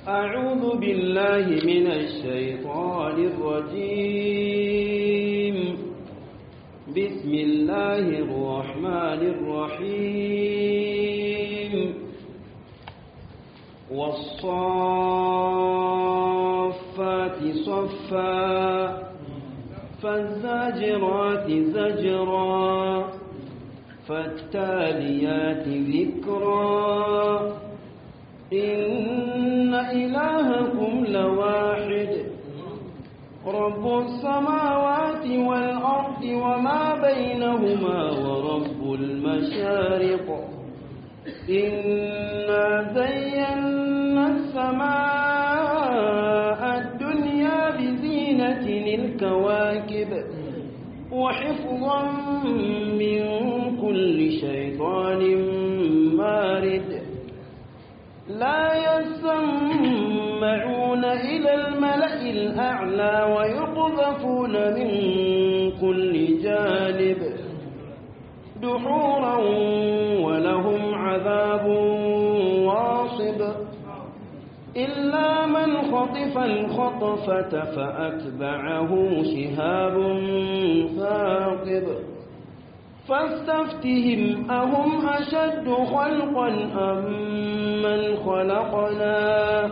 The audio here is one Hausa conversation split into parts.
أعوذ بالله من الشيطان الرجيم بسم الله الرحمن الرحيم والصافات صفا فالزاجرات زجرا فالتاليات ذكرا إن إلهكم لواحد رب السماوات والأرض وما بينهما ورب المشارق إنا زينا السماء الدنيا بزينة الكواكب وحفظا من كل شيطان مارد لا يسمعون إلى الملأ الأعلى ويقذفون من كل جانب دحورا ولهم عذاب واصب إلا من خطف الخطفة فأتبعه شهاب ثاقب فاستفتهم أهم أشد خلقا أم من خلقنا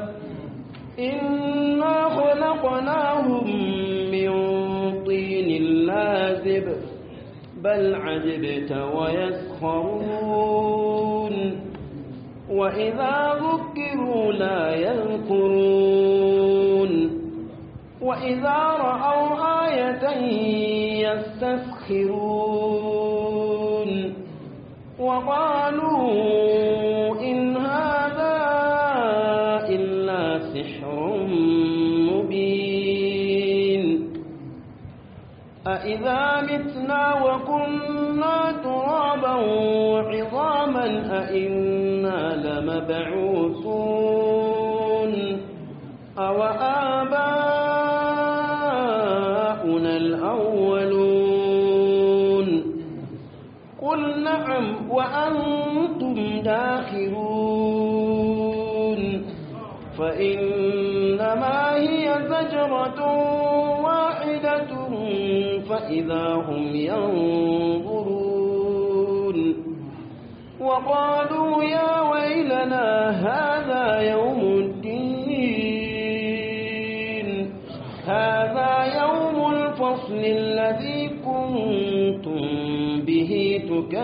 إنا خلقناهم من طين لازب بل عجبت ويسخرون وإذا ذكروا لا يذكرون وإذا رأوا آية يستسخرون وقالوا إن هذا إلا سحر مبين أإذا متنا وكنا ترابا وعظاما أإنا لمبعوثون أو آباؤنا الأولون قل نعم وأنتم داخرون فإنما هي زجرة واحدة فإذا هم ينظرون وقالوا يا ويلنا هذا يوم الدين هذا يوم الفصل الذي كنتم به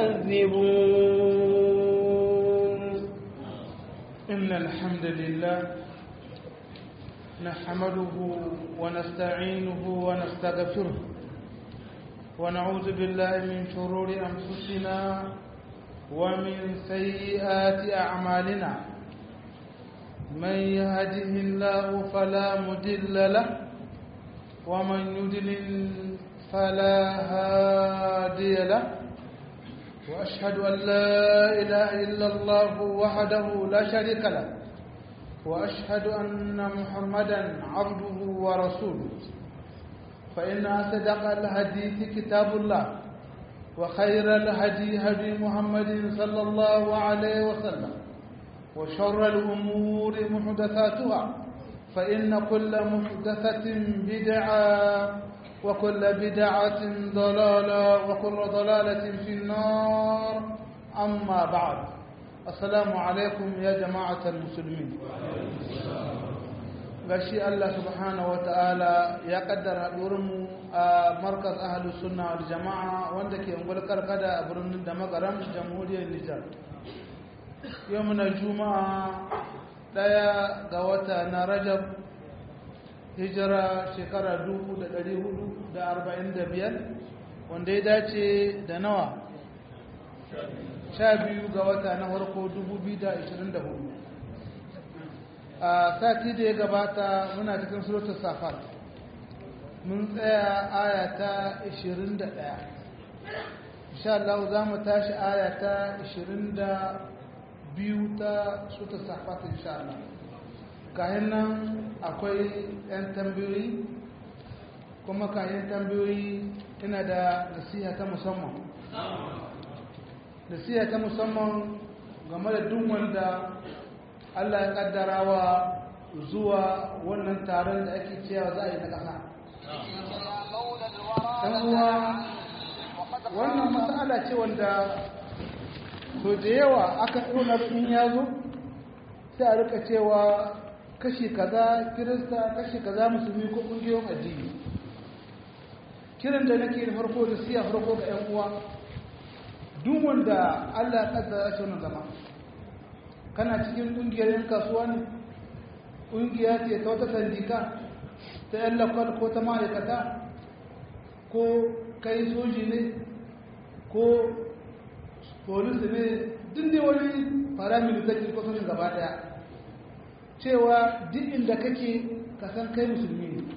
تكذبون إن الحمد لله نحمده ونستعينه ونستغفره ونعوذ بالله من شرور أنفسنا ومن سيئات أعمالنا من يهده الله فلا مدل له ومن يدلل فلا هادي له وأشهد أن لا إله إلا الله وحده لا شريك له وأشهد أن محمدا عبده ورسوله فإن أصدق الحديث كتاب الله وخير الهدي هدي محمد صلى الله عليه وسلم وشر الأمور محدثاتها فإن كل محدثة بدعة وكل بدعة ضلالة وكل ضلالة في النار أما بعد السلام عليكم يا جماعة المسلمين gashi Allah subhanahu wata'ala ya kaddara mu a markaz ahalus sunna wal jama'a wanda ke ungul karkada a birnin da magaram jamhuriyar Nijar yau muna juma'a daya ga wata na Rajab hijira shekara 445 wanda ya dace da nawa sha biyu ga wata na farko 2024 a sati da ya gabata muna cikin suratul safat mun tsaya aya ta 21 insha Allah za mu tashi aya ta 22 ta suratul safat insha Allah kayan nan akwai 'yan tambayoyi kuma kayan tambayoyi ina da nasiha ta musamman nasiha ta musamman game da duk wanda Allah ya kaddara wa zuwa wannan taron da ake cewa za a yi na ƙasa uwa wannan matsala ce wanda so da yawa aka ɗonar in ya zo sai a rika cewa kashi kaza kirista kashi kaza musulmi ko ƙungiyoyin addini kiran da nake da farko da siya farko ga 'yan uwa duk wanda allah ya ƙaddara shi wannan zama kana cikin ƙungiyar 'yan kasuwa ne ƙungiya ce ta wata sandika ta 'yan lakwal ko ta ma'aikata ko kai soji ne ko polis ne duk da wani paramilitary ko sojin gaba daya cewa duk inda kake kasan kai musulmi ne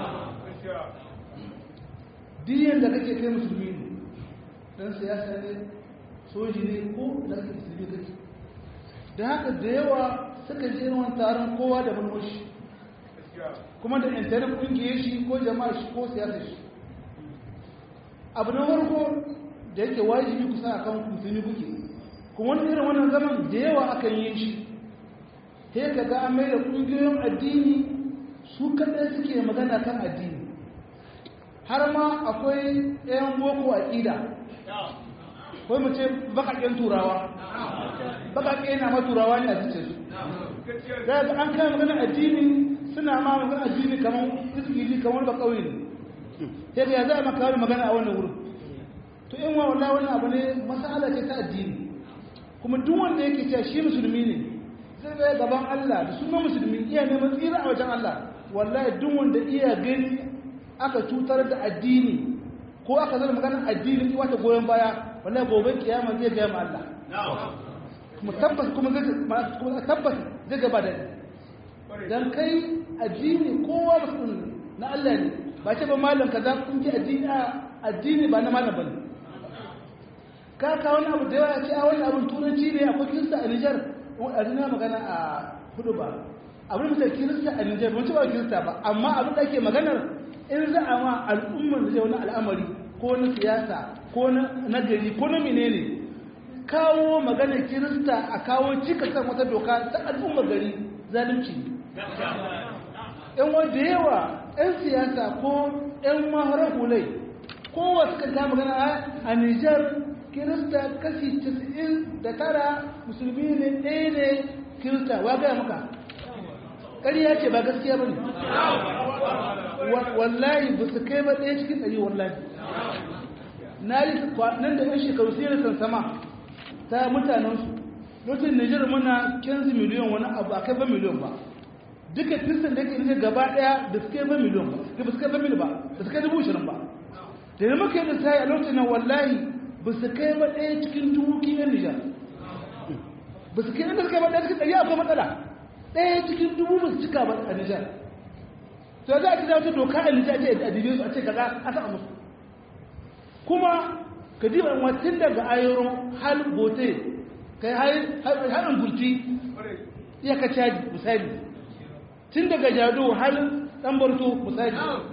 duk yadda kake kai musulmi ne don siyasa ne soji ne ko da kake musulmi kake da haka da yawa suka je wani taron kowa da mulmushi kuma da intanet kungiyar shi ko jama'a shi ko siyasa shi abu na farko da yake wajibi kusa a kan musulmi kuke kuma wani irin wannan zaman da yawa akan yi shi sai ka ga an mai da ƙungiyoyin addini su kaɗai suke magana kan addini har ma akwai ɗayan boko a ƙida ko mu ce baƙaƙen turawa baƙaƙe na ma turawa ne a zuce su da an kai magana addini suna ma magana addini kamar izgili kamar ba ƙauye ne sai ya za a maka wani magana a wannan wurin to in wa wallahi wannan abu ne masala ce ta addini kuma duk wanda yake cewa shi musulmi ne zai ga gaban Allah da sunan musulmi iya neman tsira a wajen Allah wallahi duk wanda iya gani aka cutar da addini ko aka zama magana addini ki wata goyon baya wallahi gobe kiyama zai ga ma Allah kuma tabbas kuma zai kuma tabbas zai gaba da dan kai addini kowa musulmi na Allah ne ba ce ba malam kaza kun ji addini addini ba na malam bane ka ka wani abu da yawa ce a wani abin turanci ne akwai kirista a Nijar a duniya magana a hudu ba abin da kirista a Nijar mun ce ba kirista ba amma abin da ake maganar in za a ma al'ummar da zai wani al'amari ko na siyasa ko na gari ko na menene kawo maganar kirista a kawo cika san wata doka ta al'ummar gari zalunci ne yan wanda yawa 'yan siyasa ko 'yan maharar hulai kowa suka ta magana a nijar kirista kashi 99 musulmi ne ɗaya ne kirista wa gaya maka ƙarya ce ba gaskiya ba ne wallahi ba su kai ba ɗaya cikin ɗari wallahi na yi nan da 'yan shekaru sai da sansama ta mutanensu lokacin nijar muna 15 miliyan wani abu a kai ba miliyan ba duka kristan da yake nije gaba daya da suke ba miliyon ba da su kai ba miliyon ba da su kai dubu shirin ba da yi muka yi da sai a lokacin nan wallahi ba su kai ba ɗaya cikin dubu kiyan nijar ba su kai da su kai ba ɗaya cikin ɗari akwai matsala ɗaya cikin dubu ba su cika ba a nijar to za a ci wata doka a nijar ce a dibe su a ce kaza a sa musu kuma ka diba watan daga ayoro hal bote kai har angulti iya ka caji misali tun daga jado har dan barto misali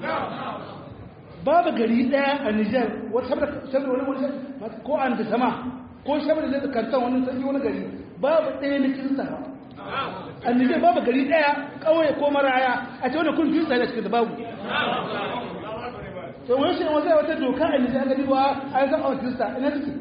babu gari daya a Nijar wata saboda wani wani ko an da sama ko saboda da kantan wani sai wani gari babu daya na kirista ba a Nijar babu gari daya kauye ko maraya a ce wani kun kirista da cikin babu to wani shi wata wata doka a Nijar ga diba a yi zama kirista ina take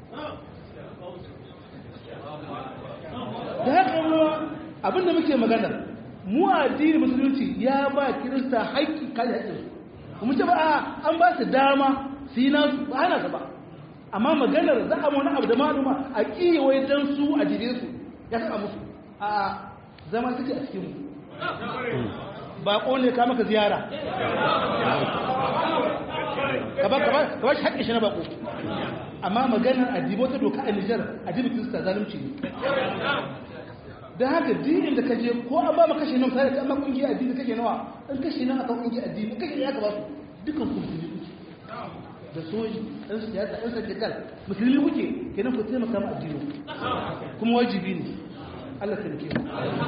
da haka abinda muke magana mu addini musulunci ya ba kirista haƙƙi kai haƙƙin su mu ce ba an ba su dama su yi nasu ba hana su ba amma maganar za a wani abu da maluma a ƙiye wai dan su a jire su ya saka musu a zama suke a cikin mu baƙo ne ka maka ziyara ka ba shi haƙƙin shi na baƙo amma maganar adibo ta doka a Nijar adibi kirista zalunci ne da haka dinin da kaje ko an ba ma kashe nan sai amma kungiya addini kake nawa in kashe nan aka kungiya addini kake ya ka ba su dukan ku musulmi kuke da soji ɗan siyasa ɗan sadakal musulmi kuke kenan ku taimaka ma addini kuma wajibi ne Allah ta rike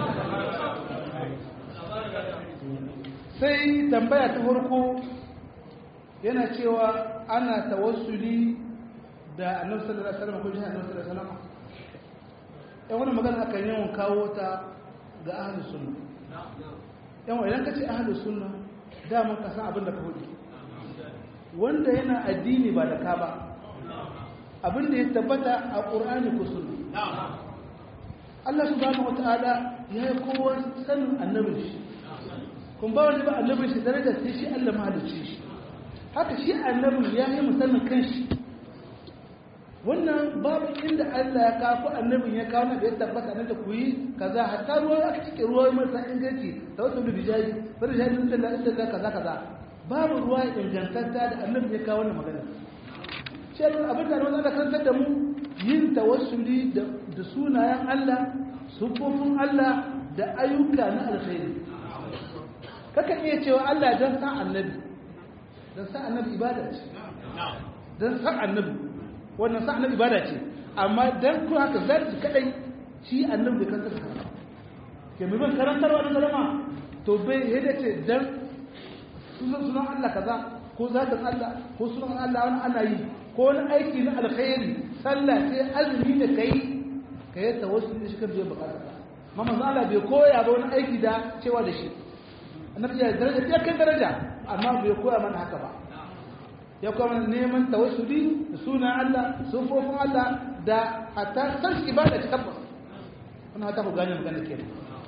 sai tambaya ta farko yana cewa ana tawassuli da annabi sallallahu alaihi wasallam ko jin annabi sallallahu alaihi wasallam yan wani magana aka yawan kawo ta ga ahalus sunna yan idan ka ce ahlus sunna daman ka san abin da ka hudu wanda yana addini ba da ka ba abin da ya tabbata a ƙur'ani ko sunna Allah subhanahu wata'ala ya yi kowa sanin annabin shi kun ba wani ba annabin shi daraja sai shi Allah mahalicci shi haka shi annabin ya yi musamman kanshi wannan babu inda Allah ya kawo annabin ya kawo na da ya tabbata nan da ku yi kaza hatta ruwa aka cike ruwa marasa inganci da wasu da bijaji bari jaji inda da inda da kaza kaza babu ruwa ingantatta da annabin ya kawo wannan magana shi abin da Allah ya karantar da mu yin tawassuli da da sunayen Allah sufofin Allah da ayyuka na alkhairi kaka iya cewa Allah dan san annabi dan san annabi ibada ce dan san annabi wannan sa annabi ibada ce amma dan ku haka zai kadai shi annabi bai kanta da ke mai ban karantarwa da salama to bai yadda ce dan sunan Allah kaza ko zatin Allah ko sunan Allah wani ana yi ko wani aiki na alkhairi sallah sai azumi da kai ka yi tawassuli da shi kan biyan bukata amma manzo Allah bai koya ba wani aiki da cewa da shi annabi ya daraja ya kai daraja amma bai koya mana haka ba ya kuma neman tawassuli da sunan Allah sufofin Allah da hatta san ibada ta tabbas wannan hata ku gane magana kenan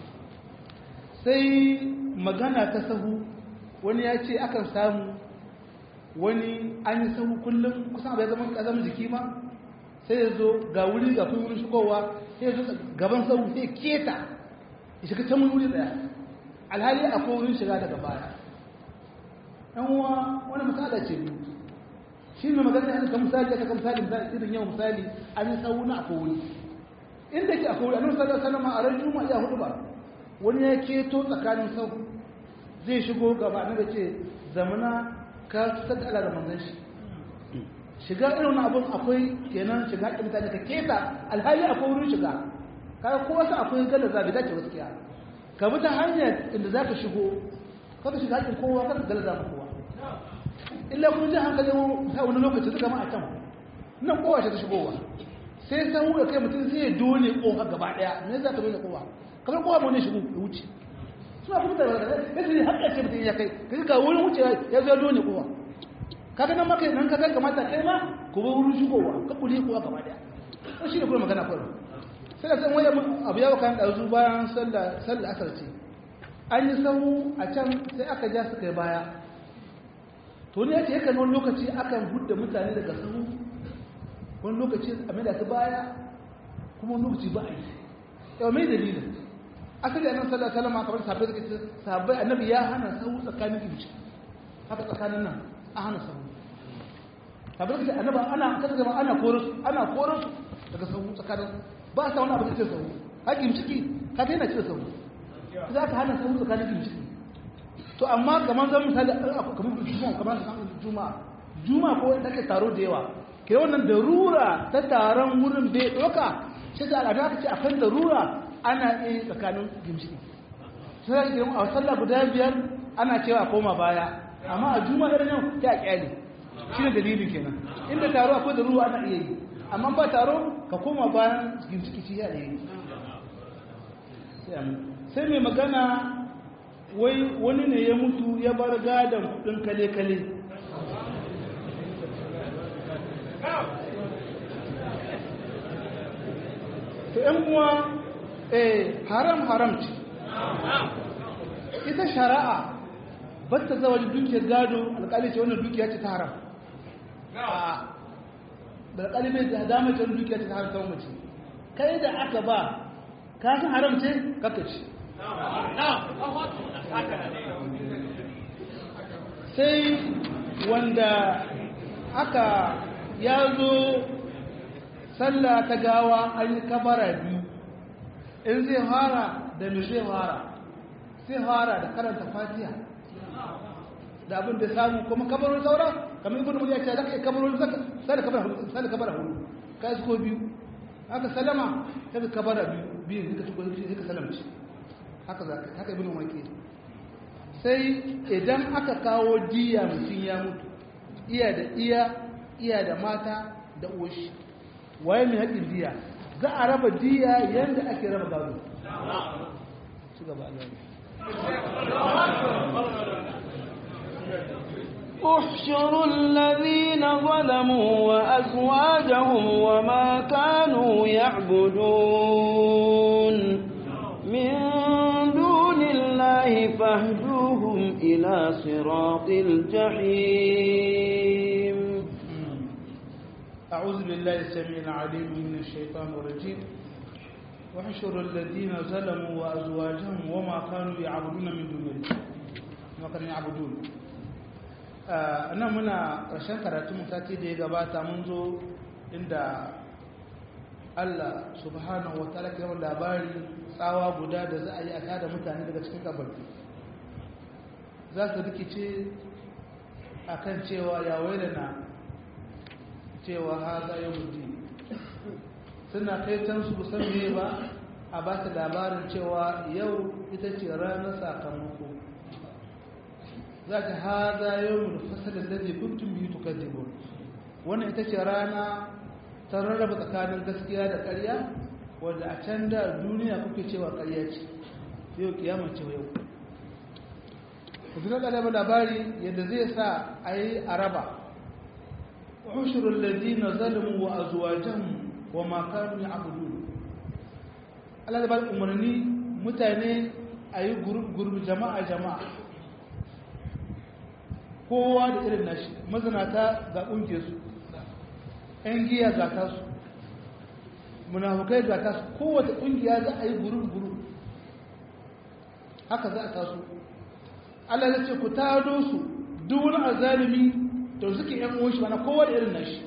sai magana ta sahu wani ya ce akan samu wani an yi sahu kullum kusan abu ya zama kazan jiki ma sai ya zo ga wuri ga kuma wurin shigowa sai ya zo gaban sahu sai keta ya shiga can wuri daya alhali akwai wurin shiga daga baya yan uwa wani misala ce biyu shi ne magana da kan misali aka kan misali misali irin yau misali an yi sahu na akwai wuri inda ke akwai wuri annabi sallallahu alaihi wasallam a ran juma'a ya hudu ba wani ya keto tsakanin sahu zai shigo gaba na ce zamana ka cutar da Allah da manzon shi shiga irin abun akwai kenan shiga haƙƙin mutane ka keta alhali akwai wurin shiga kaga ko wasu akwai galla zabi dace gaskiya ka bi ta hanyar inda za ka shigo kada shiga haƙƙin kowa kada galla zabi kowa illa kun ji hankalin ta wani lokaci suka ma a can nan kowa ce ta shigowa sai san wuya kai mutum sai ya dole kowa gaba ɗaya me za ka dole kowa kamar kowa mu ne shigo ya wuce suna kuma da ya ce haƙƙa ce mutum ya kai kaga ga wurin wuce ya zo dole kowa kaga nan maka nan kaga kamata kai ma ku bar wurin shigowa ka kule kowa gaba daya to shi ne kuma magana kwaro sai da san waya abu yawa kan dazu bayan sallah sallah asar ce an yi sahu a can sai aka ja su kai baya to ne yace yakan wani lokaci akan hudda mutane daga sahu wani lokaci a mai da su baya kuma wani lokaci ba a yi yau mai dalilin asali annabi sallallahu alaihi wasallam kamar sahabbai suka ce sahabbai annabi ya hana sahu tsakanin kimci haka tsakanin nan a hana sahu sahabbai suka ce annabi ana kaga gaba ana korus ana korus daga sahu tsakanin ba sa wani abu da ce sahu hakim ciki ka daina cire sahu za ka hana sahu tsakanin kimci to amma kamar zan misali kamar juma'a kamar juma'a juma'a ko da ke taro da yawa ke wannan darura ta taron wurin bai doka shi da al'ada ta ce akan darura ana iya tsakanin gimshiki sai da a sallah guda biyar ana cewa koma baya amma a juma'a irin yau ta kyale shi ne dalilin kenan inda taro akwai da ruwa ana iya yi amma ba taro ka koma bayan gimshiki shi ya iya yi sai mai magana wai wani ne ya mutu ya bar gadon kudin kale-kale to 'yan uwa eh haram haram ce ita shari'a ba ta zawa dukiyar gado alƙali ce wannan dukiya ce ta haram da alƙali mai da dama ce wannan dukiya ce ta haram ta mace kai da aka ba ka san haram ce kaka ce sai wanda aka ya zo sallah ta gawa an yi kabara biyu in zai fara da mai zai fara sai fara da karanta fatiha da abin da samu kuma kabarin saura kamar ibn muliya ce zaka yi kabarin sai da kabara sai da kabara hudu kai su ko biyu haka salama sai kabara biyu biyu zaka tuko sai ka salamci haka zaka haka ibn umar ke sai idan aka kawo diya mutum ya mutu iya da iya iya da mata da uwashi waye mai haƙin diya za a raba diya yadda ake raba gado su gaba Allah احشروا الذين ظلموا وأزواجهم وما كانوا يعبدون من دون الله فاهدوهم إلى صراط الجحيم أعوذ بالله السميع العليم من الشيطان الرجيم واحشروا الذين ظلموا وأزواجهم وما كانوا يعبدون من دون الله وما كانوا يعبدون nan muna ƙarshen karatu sati da ya gabata mun zo inda Allah subhanahu wa ta'ala ke labari tsawa guda da za a yi a tada mutane daga cikin kabarki za su rikice a kan cewa ya na cewa ha za yi mutu suna kai can su san me ba a ba su labarin cewa yau ita ce ranar sakamako za ta haza yau mu fasalin da zai kuntun biyu tukaddibu wannan ita ce rana ta rarraba tsakanin gaskiya da ƙarya wanda a can da duniya kuke cewa ƙarya ce yau kiyama ce yau kuma da labari yadda zai sa a yi araba ushurul ladina zalimu wa azwajahum wa ma kanu ya'budun Allah da ba umarni mutane a yi gurbi jama'a jama'a kowa da irin nashi mazinata ga ƙungiyarsu ‘yan giya ga tasu munafukai ga tasu kowace ƙungiya za a yi gurub-gurub haka za a tasu Allah ya ce ku tado su duk wani azalimi da suke ‘yan uwan shi mana kowa da irin nashi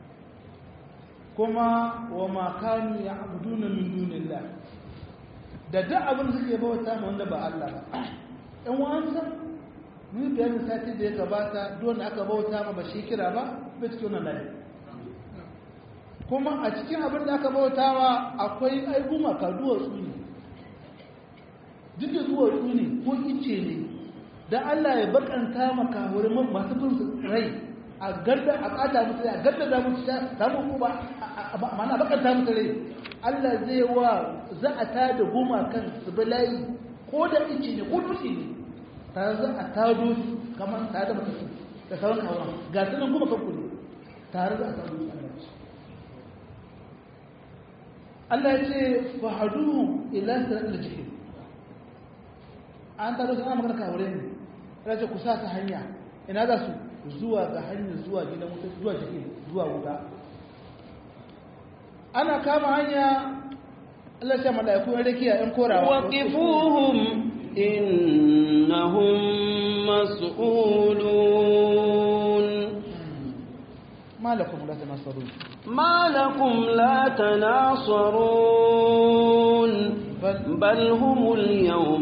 kuma wa makanu ya abudu na min dunillah da duk abin suke bauta ma wanda ba Allah ba ‘yan wansa mun bayanin sati da ya gabata don aka bauta ma ba shi kira ba bai cikin wannan layi kuma a cikin abin da aka bauta wa akwai aiguma ka duwatsu ne duk da duwatsu ne ko ice ne da Allah ya bakanta maka wurin masu bin rai a gadda a kata musu rai a gadda da musu sha samu ko ba mana bakanta musu rai Allah zai wa za a tada goma kan su bi layi ko da ice ne ko dutse ne tare za a tado su kamar tare da makasu da sauran kawon ga su nan kuma kanku ne tare da a tado su Allah ya ce fahadu ila sirat al-jahim an tado su ana magana kawure ne Allah ce ku sa ta hanya ina za su zuwa ga hanyar zuwa gidan wuta zuwa jahim zuwa wuta ana kama hanya Allah ya ce mala'iku yan rakiya yan korawa waqifuhum إنهم مسؤولون ما لكم لا تناصرون ما لكم لا تناصرون بل, بل هم اليوم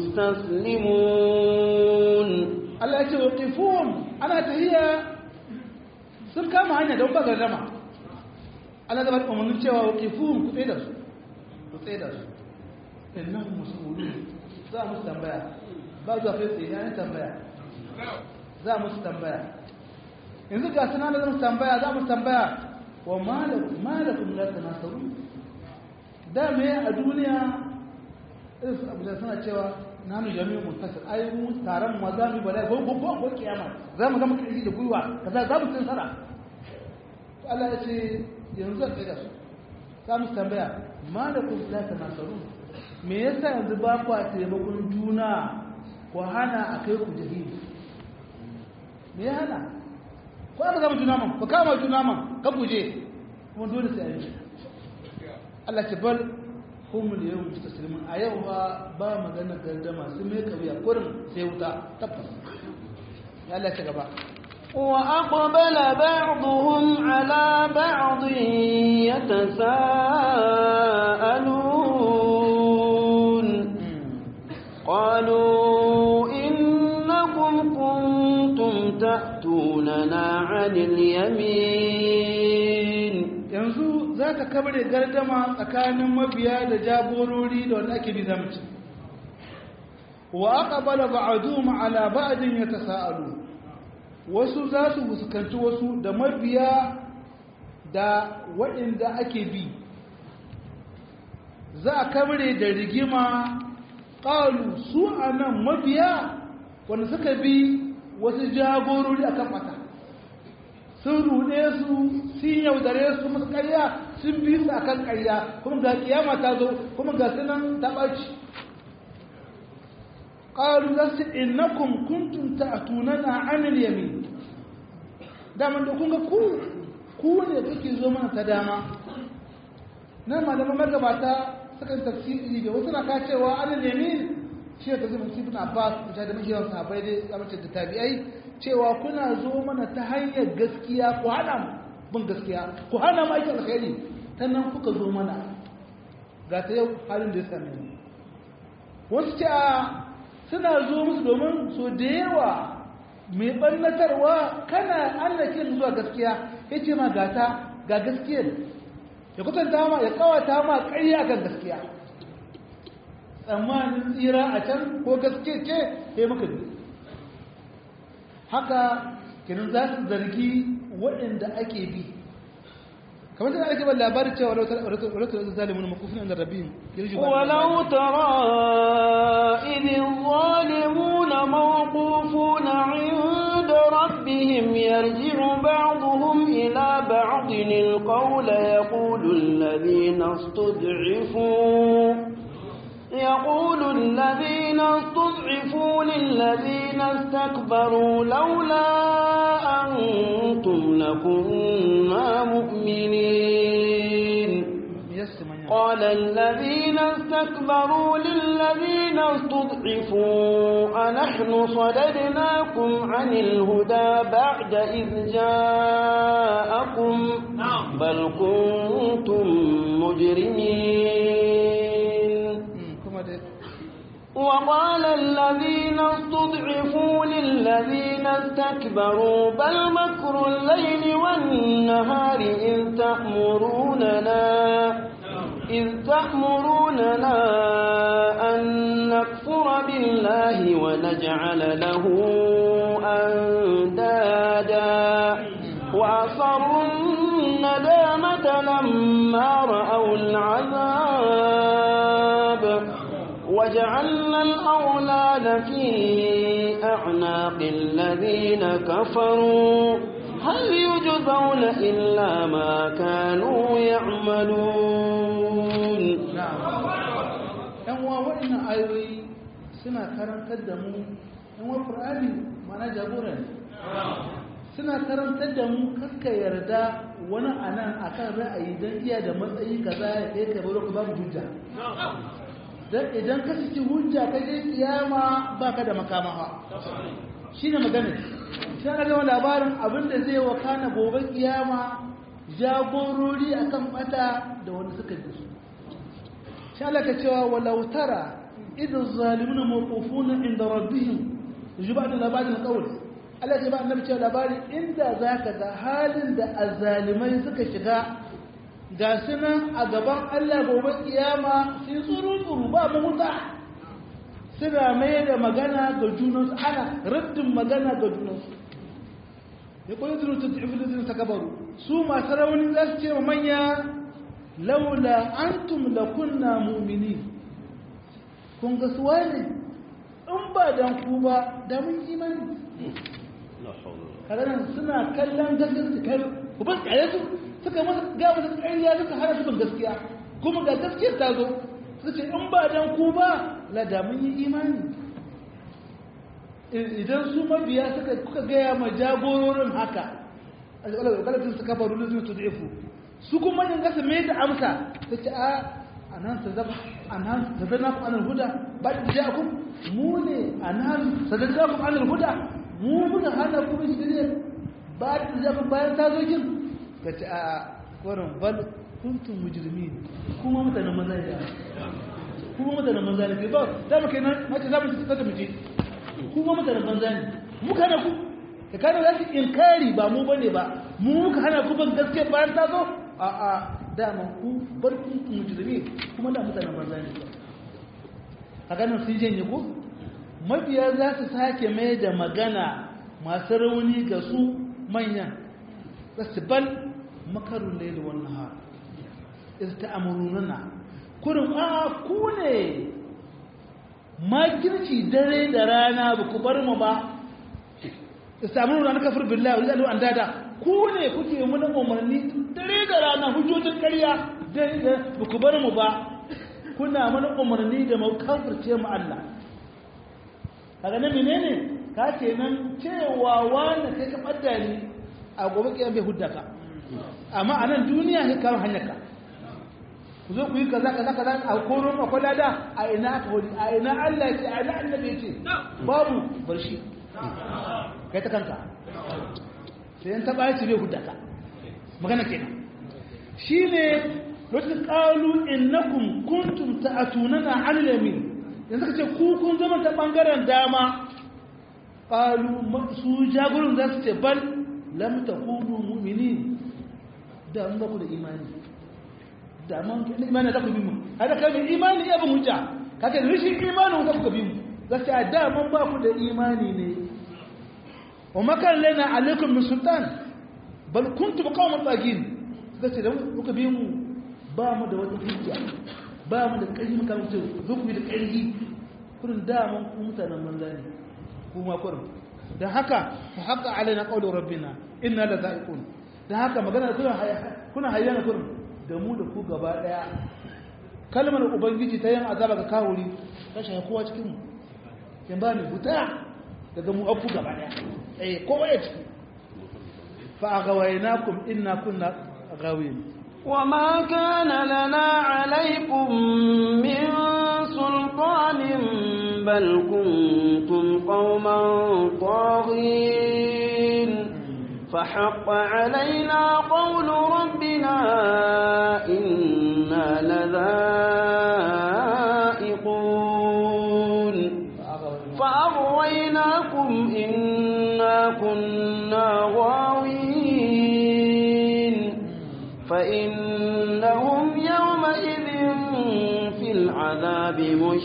مستسلمون Allah ya ce waqifun ana tahiya sun kama hanya don ba gardama Allah da ba umarnin cewa waqifun ku tsaye da su ku tsaye da su innahum mas'ulun za mu tambaya ba zuwa kai tsaye ya tambaya za mu tambaya yanzu ga suna da zama tambaya za mu tambaya wa malakun la tanasaru da me a duniya irin abu da suna cewa nanu jami'u muntasir ai mu taron mu za mu bala ko ko ko kiyama za mu zama kirji da gwiwa kaza za mu tsara Allah ya ce yanzu zan tsaya su za mu tambaya malakun la tanasaru me yasa yanzu ba ku a taimakon juna ku hana a kai ku jahili me ya hana ko aka zama juna man ku kama juna man ka buje kuma dole sai a yi Allah ce bal hum da yau mustaslimin a yau ba ba magana gardama sun mai kabiya kurin sai wuta tabbas ya Allah ce gaba وأقبل بعضهم على بعض يتساءلون قالوا إنكم كنتم تأتوننا عن اليمين yanzu za ka kabare gardama tsakanin mabiya da jagorori da wanda ake bizamci wa aqbala ba'dhum ala ba'din yatasaalu wasu za su fuskanci wasu da mabiya da waɗanda ake bi za a kabare da rigima qalu su anan mabiya wanda suka bi wasu jagorori akan mata sun rude su sun yaudare su musu ƙarya sun bi su akan ƙarya kuma ga kiyama ta zo kuma ga sunan ta ɓaci qalu lasu innakum kuntum ta'tunana 'anil yamin daman da kun ga ku ku ne kake zo mana ta dama nan malaman magabata suka yi tafsiri da wasu na ka cewa 'anil yamin shi da zai musu ibn abbas da da muke yawan sahabbai dai amince da tabi'ai cewa kuna zo mana ta hanyar gaskiya ku hana mu bin gaskiya ku hana mu aikin alkhairi ta nan kuka zo mana ga ta yau halin da ya same mu wasu ce a suna zo musu domin so da yawa mai ɓannatarwa kana allakin zuwa gaskiya ya ce ma gata ga gaskiyar ya kutanta ma ya kawata ma ƙarya kan gaskiya tsammanin tsira a can ko gaske ce ya maka bi haka kinan za su zargi waɗanda ake bi kamar tana ake ban labarin cewa wadatar zalimin makufin inda rabin ولو ترى إذ الظالمون موقوفون عند ربهم يرجع بعضهم إلى بعض القول يقول الذين استضعفوا يقول الذين استضعفوا للذين استكبروا لولا أنتم لكنا مؤمنين قال الذين استكبروا للذين استضعفوا أنحن صددناكم عن الهدى بعد إذ جاءكم بل كنتم مجرمين وقال الذين استضعفوا للذين استكبروا بل مكر الليل والنهار إذ تأمروننا إذ تأمروننا أن نكفر بالله ونجعل له أندادا وأصروا الندامة لما رأوا العذاب وجعلنا الأغلال في أعناق الذين كفروا هل يجزون إلا ما كانوا يعملون yan uwa waɗannan ayoyi suna karantar da mu yan uwa ƙur'ani mana jagora ne suna karantar da mu kakka yarda wani anan akan ra'ayi don iya da matsayi kaza ya kai ka baro ka babu hujja dan idan ka saki hujja ka je kiyama baka da makamawa shine magana sai na ga labarin abinda zai wakana gobe kiyama jagorori akan bata da wanda suka ji su sai Allah ka cewa walau tara idan zalimuna mawqufuna inda rabbihim yuba da labarin qawl Allah ya ba annabi cewa labari inda zaka ga halin da azzalimai suka shiga ga sunan a gaban Allah gobe kiyama sun tsuru tsuru ba mahuta suna mai da magana ga junansu ana raddin magana ga junansu ya kwanye zuru ta tafi da takabaru su masu rauni za su ce wa manya laula antum la kunna mu'mini kun ga suwa ne in ba dan ku ba da mun imani kaganan suna kallon gaskiyar su kai ku ba tsaye su suka masa ga masa ƙarya suka hana su bin gaskiya kuma ga gaskiyar ta zo su ce in ba dan ku ba la da mun yi imani idan su mabiya suka kuka gaya ma jagororin haka alƙalatin su kafa rulun zuwa tudifu su kuma yin gasa mai da amsa ta ce a anan ta zaba anan ta zana ku anil huda ba da ja ku mu ne anan ta zana ku anil huda mu muka hana ku bin shirye ba da ja ku bayan ta zo kin ka ce a korin bal kuntum mujrimin kuma mutanen maza ne kuma mutanen maza ne ba da mu kenan mace za mu ci ta mu je kuma mutanen banza ne muka hana ku ka kana za su inkari ba mu bane ba mu muka hana ku ban gaske bayan ta zo a a dama ku bar ku mujrimi kuma da mutanen banza ne a ganin sun janye ku mabiya za su sake mai da magana masu rauni ga su manyan za su bal makarun laili wannan har iz ta'amuruna kurin a ku ne makirci dare da rana ba ku bar mu ba istamin na kafir billahi wal an dada ku ne kuke mun umarni dare da rana hujjojin ƙarya da ba ku bar mu ba kuna mana umarni da mu kafirce mu Allah kaga nan menene ka ce nan cewa wanda kai ka badda ni a gobe kiyan bai huddaka amma a nan duniya sai kawo hanyarka ku zo ku yi kaza kaza kaza a koron akwai lada a ina aka wani a ina Allah ce a ina annabi ce babu bar shi kai ta kanka sai yan taba yace bai huddaka magana kenan shine lokacin qalu innakum kuntum ta'tunana 'ala yamin yanzu kace ku kun zama ta bangaren dama qalu su jagorun za su ce bal lam takunu mu'minin da mun ba ku da imani da mun imani da ku bi mu hada kai mai imani ya bin hujja kake da rishin imani da ku bi mu gaskiya da mun ba ku da imani ne wa makar lana alaikum min sultan bal kuntum qauman tagin gaskiya da kuka bi mu ba mu da wata hujja ba mu da ƙarfi muka mutu zo ku bi da ƙarfi kurin da mun ku mutanen manza ne kuma kurin don haka fa haka alaina qawlu rabbina inna la za'iqun don haka magana kuna kuna hayyana kurin da mu da ku gaba daya kalmar ubangiji ta yin azaba ga kawuri ta shafi kowa cikin mu kin ba ni buta daga mu abu gaba daya eh kowa ya ciki fa aghawainakum inna kunna ghawin وما كان لنا عليكم من سلطان بل كنتم قوما طاغين فحق علينا قول ربنا إنا لذائقون فأغويناكم إنا كنا غاوين فإنهم يومئذ في العذاب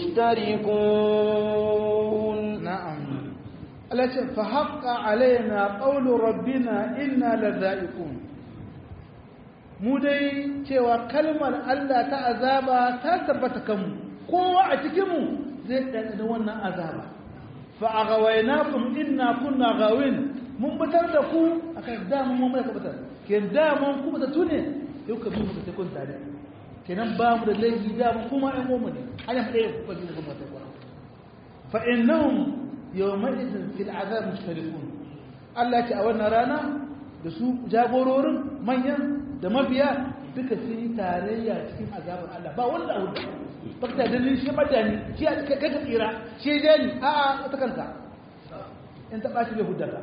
مشتركون نعم التي فحق علينا قول ربنا إنا لذائقون mu dai cewa kalmar Allah ta azaba ta tabbata kanmu kowa a cikinmu zai ɗanɗana wannan azaba fa a gawainakum inna kunna gawin mun batar da ku akan damun mun mai batar ke damun ku bata tune yau ka bi mu ta kun tare kenan ba mu da laifi damun kuma ɗan goma ne ana ɗaya ku ka bi mu kuma ta kwa fa innahum yawma idin fil azab mushtarikun Allah ya ce a wannan rana da su jagororin manyan da mabiya duka sun yi tarayya cikin azabar Allah ba wanda abu bakta dalilin shi madani shi kai ka tsira shi ya ni a a ta kanka in ta bashi bai hudaka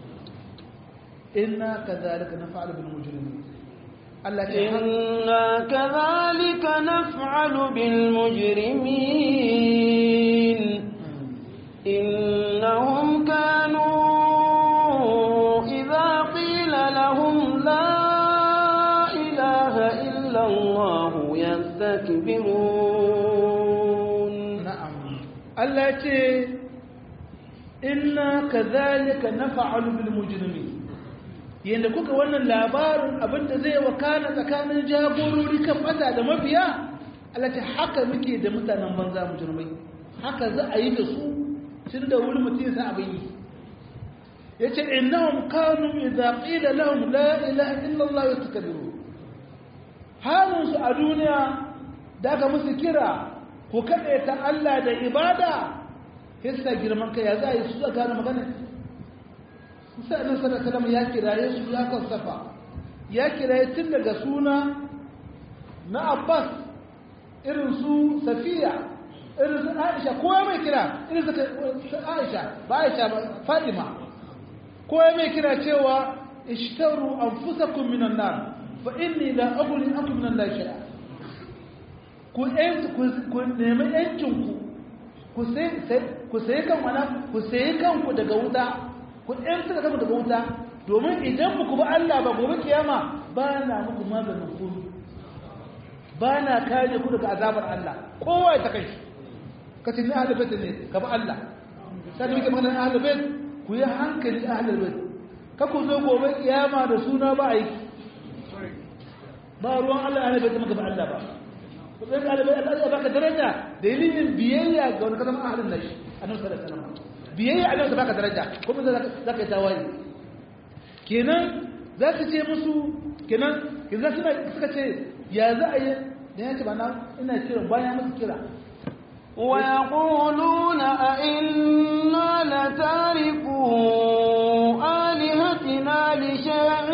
inna kadhalika naf'alu bil mujrimin Allah ce إنا كذلك نفعل بالمجرمين إنهم كانوا إذا قيل لهم لا إله إلا الله يستكبرون na'am Allah ce inna kadhalika naf'alu bil mujrimin yanda kuka wannan labarin abinda zai wakana tsakanin jagorori kan bata da mafiya Allah ce haka muke da mutanen banza mujrimai haka za a yi da su tun da wuri mutum sa abin yi yace innahum kanu idza qila lahum la ilaha illa Allah yastakbiru halin su a duniya da aka musu kira ku kaɗe ta Allah da ibada hissa girman kai ya za a yi su gane magana musa annabi sallallahu alaihi ya kiraye su ya kasafa ya kiraye tun daga suna na Abbas irin su Safiya irin su Aisha kowa mai kira irin su Aisha ba Aisha ba Fatima kowa mai kira cewa ishtaru anfusakum minan nar fa inni la aghni ankum min Allah shay'a ku ku nemi yancinku ku sai kan wana ku sai kanku daga wuta ku ɗanta kanku daga wuta domin idan ku ba Allah ba gobe kiyama ba na muku maganin kuru ba na kare ku daga azabar Allah kowa ya ta kai ka ce ni ahlul bait ne ka ba Allah sai da muke magana ahlul bait ku yi hankali ahlul bait ka ku zo gobe kiyama da suna ba aiki ba ruwan Allah ahlul bait maka ba Allah ba kudin ɗalibai Allah ya baka daraja dalilin biyayya ga wani kasan ahalin nashi annabi sallallahu alaihi wasallam biyayya annabi ta baka daraja kuma za ka yi tawaye kenan za ka ce musu kenan kenan suna suka ce ya za a yi da ya ce ba na ina kira bayan musu kira ويقولون أئنا لتاركو آلهتنا لشاعر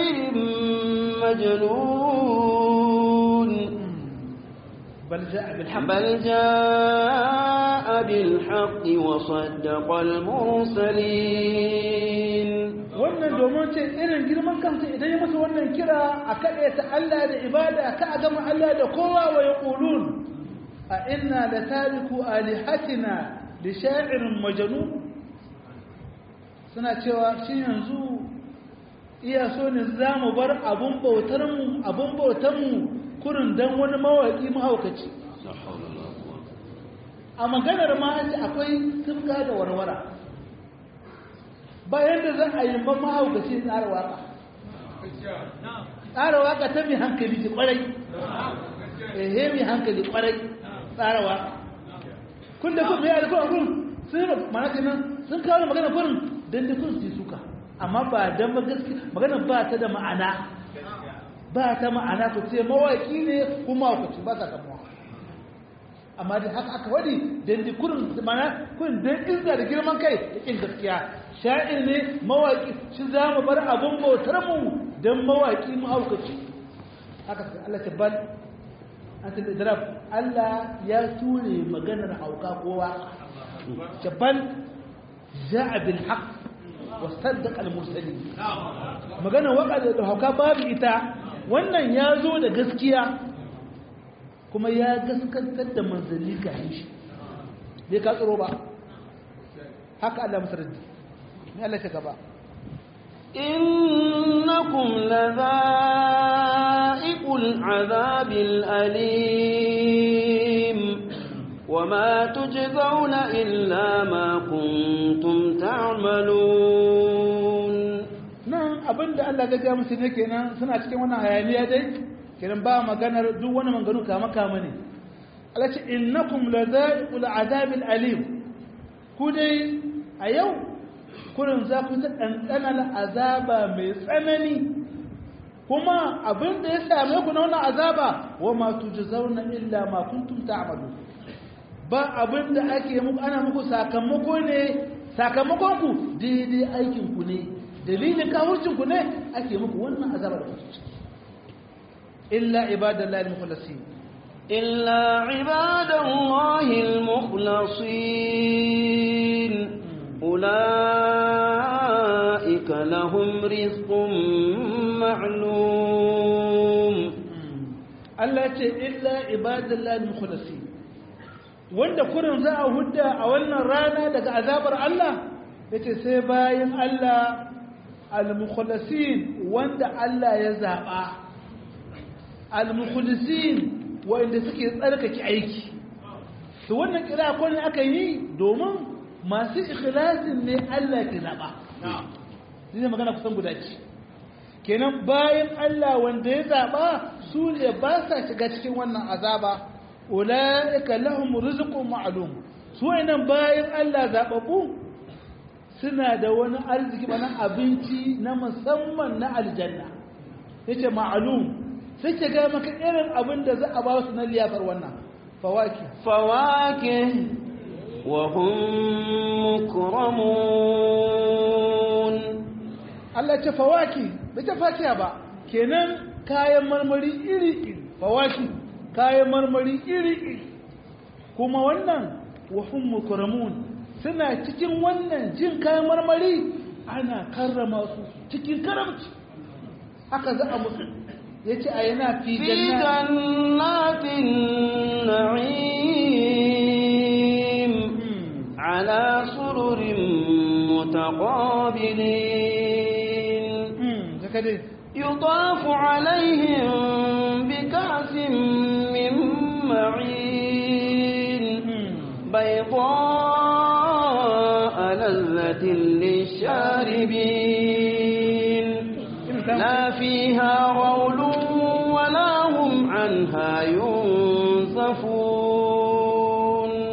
مجنون بل جاء بالحق بل جاء بالحق وصدق المرسلين wannan domin ce irin girman kansa idan ya masa wannan kira a kaɗe ta Allah da ibada ka a gama Allah da kowa wa ya ƙulun a ina da tariku alihatina da sha'irin majanu suna cewa shi yanzu iya so ne za mu bar abun bautarmu abun bautarmu kurin don wani mawaƙi mahaukaci a maganar ma akwai tufka da warwara bayan da za a yi ban mahaukaci tsara waka tsara waka ta mai hankali ce kwarai ehe mai hankali kwarai tsara waka kun da kuma ya da kuma kun sun yi mana nan sun kawo magana kurin don da kun su suka amma ba don ba gaske magana ba ta da ma'ana ba ta ma'ana ku ce mawaki ne kuma mahaukaci ba ta kamuwa amma da haka aka wadi don da kurin mana kurin don izza da girman kai da kin gaskiya sha'ir ne mawaƙi shi za mu bar abin bautar mu don mawaƙi mahaukaci haka sai Allah ta bal an ta da Allah ya ture maganar hauka kowa ta bal ja'a bil haqq wa saddaqa al mursalin maganar waka da hauka babu ita wannan ya zo da gaskiya kuma ya gaskantar da manzanni ga shi bai ka tsoro ba haka Allah masaradi ne Allah ta gaba إنكم لذائق العذاب الأليم وما تجزون إلا ما كنتم تعملون nan abinda Allah ya ga musu ne kenan suna cikin wannan hayaniya dai kenan ba maganar duk wani manganu kama kama ne Allah ce innakum ladaiqul azabil alim ku dai a yau kurin za ku ta ɗanɗanar azaba mai tsanani kuma abin da ya same ku na wannan azaba wa ma tujzauna illa ma kuntum ta'malu ba abin da ake muku ana muku sakamako ne sakamakon ku daidai aikin ku ne dalilin kawurcin ku ne ake muku wannan azaba da kuke ciki illa ibadallahi al-mukhlasin إلا عباد الله المخلصين أولئك لهم رزق معلوم Allah ce illa ibadallahi mukhlasi wanda kurin za a hudda a wannan rana daga azabar Allah yace sai bayan Allah al-mukhlasin wanda Allah ya zaba al-mukhlasin wanda suke tsarkake aiki to wannan kira ko ne aka yi domin masu ikhlasin ne Allah ke zaba ne magana kusan guda ce kenan bayan Allah wanda ya zaba su ne ba sa shiga cikin wannan azaba ulaika lahum rizqun ma'lum su wayannan bayan Allah zababu suna da wani arziki bana abinci na musamman na aljanna yace ma'lum sai ke ga maka irin abin da za a ba su na liyafar wannan fawaki فواكه وهم مكرمون Allah ce fawaki bai ta fakiya ba kenan kayan marmari iri-iri fawaki kayan marmari iri-iri kuma wannan wahun mukaramun suna cikin wannan jin kayan marmari ana karrama su cikin karamci haka za a musu ya ce a yana fi في janna جنات النعيم على سرر متقابلين zaka dai يطاف عليهم بكأس من معين بيضاء لذة للشاربين لا فيها غول ولا هم عنها ينزفون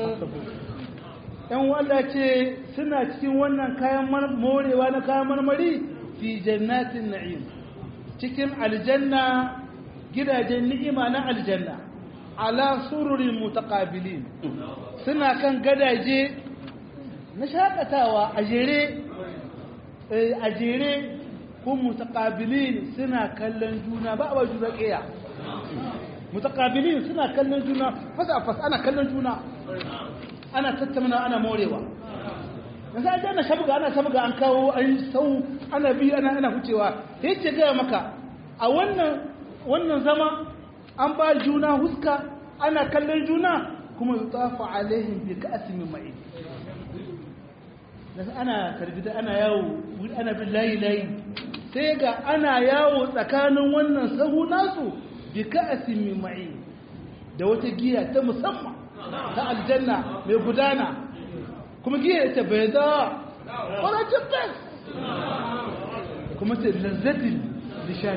Allah ce suna cikin wannan kayan morewa na kayan marmari fi jannatin na'im cikin aljanna gidajen ni'ima na aljanna ala sururin mutaqabilin suna kan gadaje na shakatawa a jere a jere ko mutaqabilin suna kallon juna ba a juna ƙiya mutaqabilin suna kallon juna fasa fasa ana kallon juna ana tattauna ana morewa yanzu an jana shabga ana shabga an kawo an sau ana bi ana ana hucewa sai ce gaya maka a wannan wannan zama an ba juna huska ana kallon juna kuma yutafu alaihim bi ka'sin min ma'in yanzu ana karbida ana yawo ana bin layi layi sai ga ana yawo tsakanin wannan sahu nasu bi ka'sin min ma'in da wata giya ta musamman ta aljanna mai gudana kuma giya ita bai za ƙwararcin fes kuma ce lazzatin da sha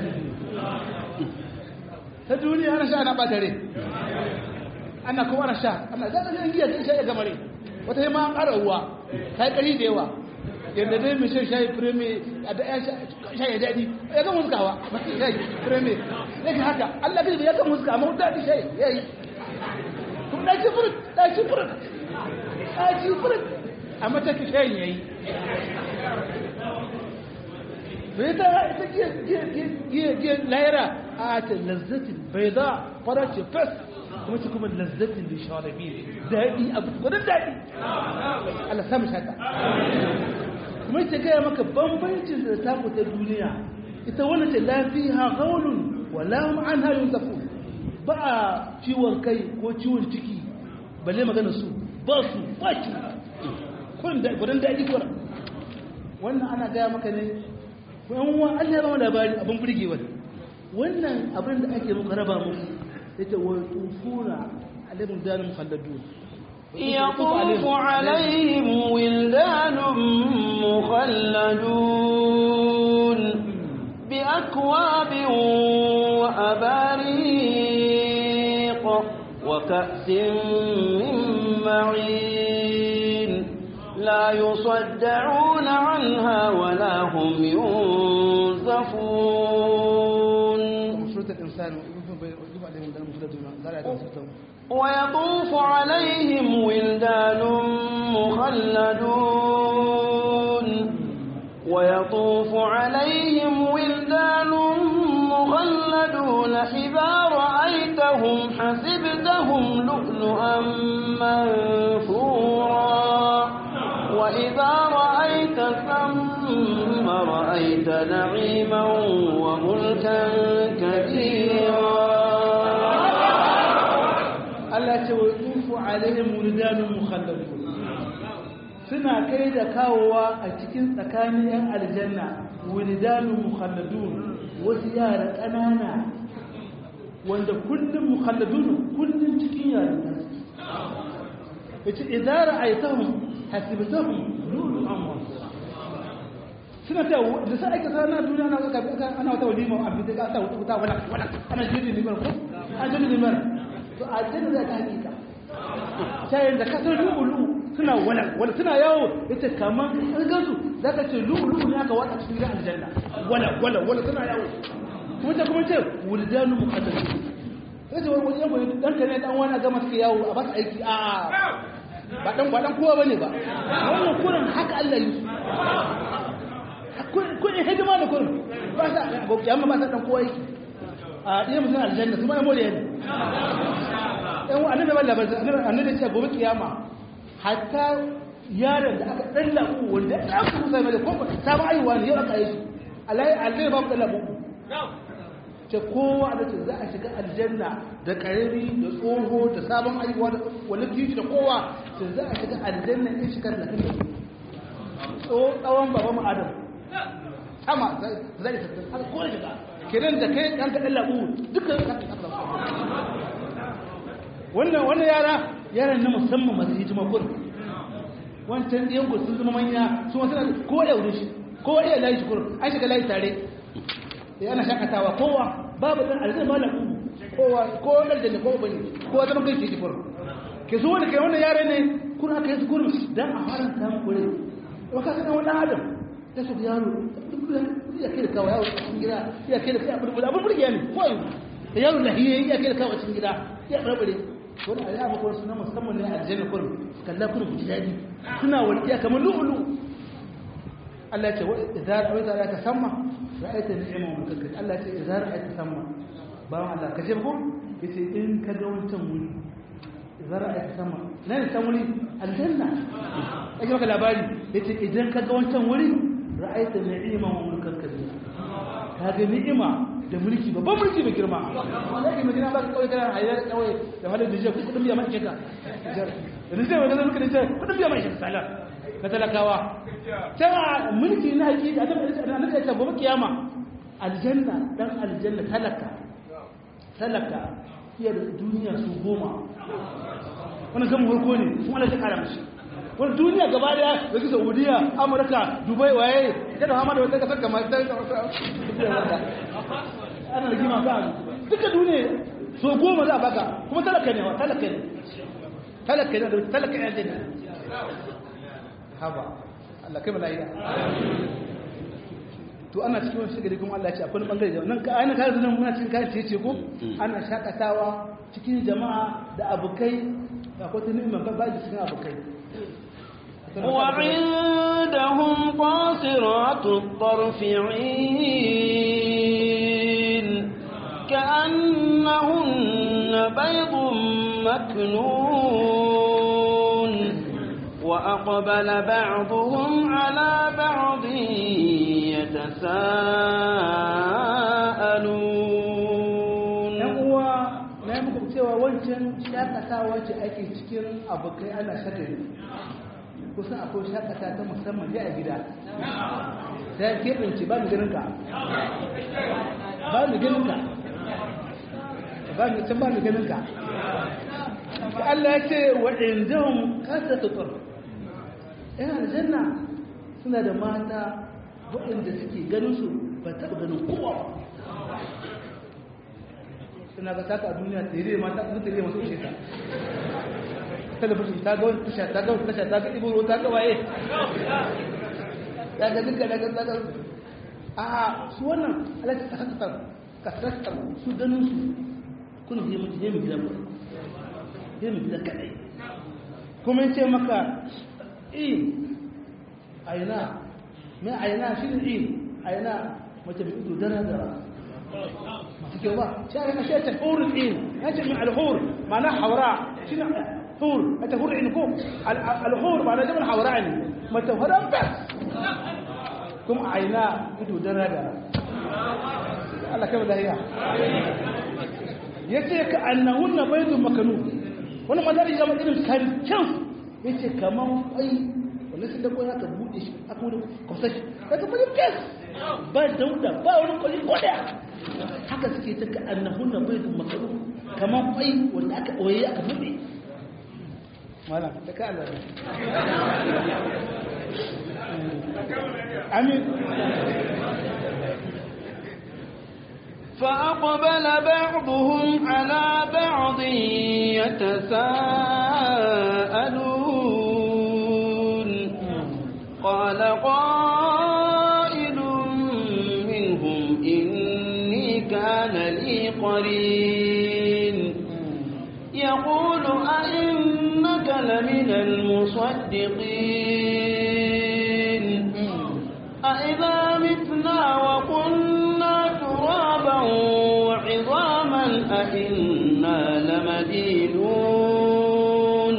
ta duniya ana sha ana ɓatare ana kuma ana sha ana zaɗaɗin giya ta sha ya gamare wata yi ma an ƙara ruwa ta yi ƙari da yawa yadda dai mai shan shayi fireme a da shayi daɗi ya kan muskawa masu shayi fireme ya ga haka allah gaji ya kan muska amma daɗi shayi ya yi kuma ɗaci furut ɗaci furut ɗaci furut a mataki shayin ya yi bai ta ita giya layara a ta lazzatin bai za fara ce fes kuma ce kuma lazzatin da shawarabi daɗi abu gudun daɗi Allah samu shaka kuma ce gaya maka bambancin da ta ta duniya ita wani ce lafiya gaulun wala an hayun zafu ba a ciwon kai ko ciwon ciki balle magana su ba su ba ci gudun daɗi kuwa wannan ana gaya maka ne yan uwa Allah ya ba labari abin burgewa wannan abin da ake muka raba muku yace wa tufuna alaihim dalil mukhalladun يطوف عليهم ولدان مخلدون بأكواب وأباريق وكأس من معين لا يصدعون عنها ولا هم ينزفون ويطوف عليهم ولدان مخلدون ويطوف عليهم ولدان مخلدون إذا رأيتهم حسبتهم لؤلؤا منثورا وإذا رأيت ثم رأيت نعيما وملكا كبيرا Allah ce wa tufu alaihim wuldanun mukhalladun suna kai da kawowa a cikin tsakanin yan aljanna wuldanun mukhalladun wasu yara ƙanana wanda kullum mukhalladun kullum cikin yaran ta yace idan ra'aytahum hasibtahum lulu'an mansura suna ta da sai aka sana duniya na ga ana wata walima abin da ka ta wuta wala wala ana jini limar ko ana jini limar to aljanna za ta hakika shayin da kasar lu'ulu suna wala wala suna yawo ita kaman an gansu za ka ce lu'ulu ne aka wata cikin gidan aljanna wala wala wala suna yawo kuma ta kuma ce wuldanu muqaddasu sai ce wani yanko dan kane dan wani gama suke yawo a ba su aiki a ba dan ba dan kowa bane ba wannan kurin haka Allah yi kun hidima da kurin ba sa ba kiyama ba sa dan kowa yake a ɗaya mutum aljanna su ma ya more ne yan wa'annan da balla bazan annabi ce gobe kiyama hatta yaron da aka dan labu wanda ya aka musa mai da ko sabon aiwa ne yau aka yi su alai alai babu dan labu ce kowa da ce za a shiga aljanna da karami da tsoho da sabon aiwa da wani titi da kowa ce za a shiga aljanna in shigar da kan tsawon baban mu adam sama zai tattalin aka kone shiga kenan da kai ɗan kaɗan labu dukkan ka wannan wannan yara yaran na musamman masu hijima kun wancan ɗiyan ku sun zama manya su wasu na kowa ya wuri shi kowa iya layi shi kurin an shiga layi tare ya ana shakatawa kowa babu ɗan alzai ma labu kowa kowa ɗan da kowa bane kowa zama kai shi kurin ke su wani kai wannan yare ne kun aka aka yi su gurin dan a fara ta kure wa ka sanar wani adam ta su yaro ya kai da kawo yaro a cikin gida ya kai da kai abin da abin burgiya ne ko yanzu da yaro lahiya ya kai da kawo a cikin gida ya barbare wani a yaba kuma suna musamman ne a aljanna kurum kalla kurum ku ji daɗi suna walƙiya kamar lu'ulu Allah ya ce wa idza ra'aita la tasamma ra'aita ni'ama wa mulkan Allah ya ce idza ra'aita samma ba Allah ka ce ko yace in ka ga wancan wuri idza ra'aita samma nan san wuri aljanna ake maka labari yace idan ka ga wancan wuri ra'aita ni'ama wa mulkan kabira ka ga ni'ima da mulki babban mulki mai girma yake mai girma ba ka kawai kana hayar kawai da halin da jiya kudin biya mai sheka da zai wani zai da jiya kudin biya mai sheka salar na talakawa ta mulki na haƙi da annabi ya ce gobe kiyama aljanna dan aljanna talaka talaka iya da duniya su goma wannan kan farko ne kuma Allah ya kara mishi wani duniya gaba daya da su saudiya amurka dubai waye kada hama da wata kasar kamar ta ana da gima ka duka duniya so goma za a baka kuma talaka ne wa talaka ne talaka ne da talaka ne aljanna haba Allah kai malaiya to ana cikin wani shigari kuma Allah ya ce akwai bangare da nan ka aina kare nan muna cikin kayan ce ko ana shakatawa cikin jama'a da abukai akwai ta ni'imar ba da cikin abukai وعندهم قاصرات الطرف عين كأنهن بيض مكنون وأقبل بعضهم على بعض يتساءلون uwa na yi muku cewa wancan shakatawa ce ake cikin abokai ana shagari kusan akwai shakata ta musamman ne a gida ta keɓance ba mu ganin ka ba mu ganin ka ba mu can ba mu ganin ka Allah ya ce wa indahum kasatu tur ina aljanna suna da mata waɗanda suke ganin su ba taɓa ganin kowa ba suna ga taka a duniya tere mata su tere masu ishe ta talabishin ta ga wani tasha ta ga wani tasha ta ga iboro ta ga waye ya ga duka daga daga a su wannan alaƙa kasastar kasastar su ganin su kuna yi mutu yi mu gida ba yi mu gida kaɗai kuma ce maka in aina mai aina shi ne in aina mace mai ido dara dara masu kyau ba shi a yana shi ta hurin in ya ce min alhur ma na haura shi na hur a ta hurin ko alhur ma na jamin haura ne mata hurin bas kuma aina ido dara dara Allah kai lahiya ya ce ka annahun na baidun makanu wani mazari zama irin karken ya ce kaman kwai wanda sun da kwaya ka buɗe shi aka wani kwasa shi daga wani kes ba dauda ba wani kwali kodaya haka suke ta ka annahun na baidun makanu kaman kwai wanda aka ɓoye aka buɗe malam ta ka Allah amin فأقبل بعضهم على بعض يتساءلون قال قائل منهم إني كان لي قرين يقول أئنك لمن المصدقين أئذا متنا وكنا ترابا وعظاما أئنا لمدينون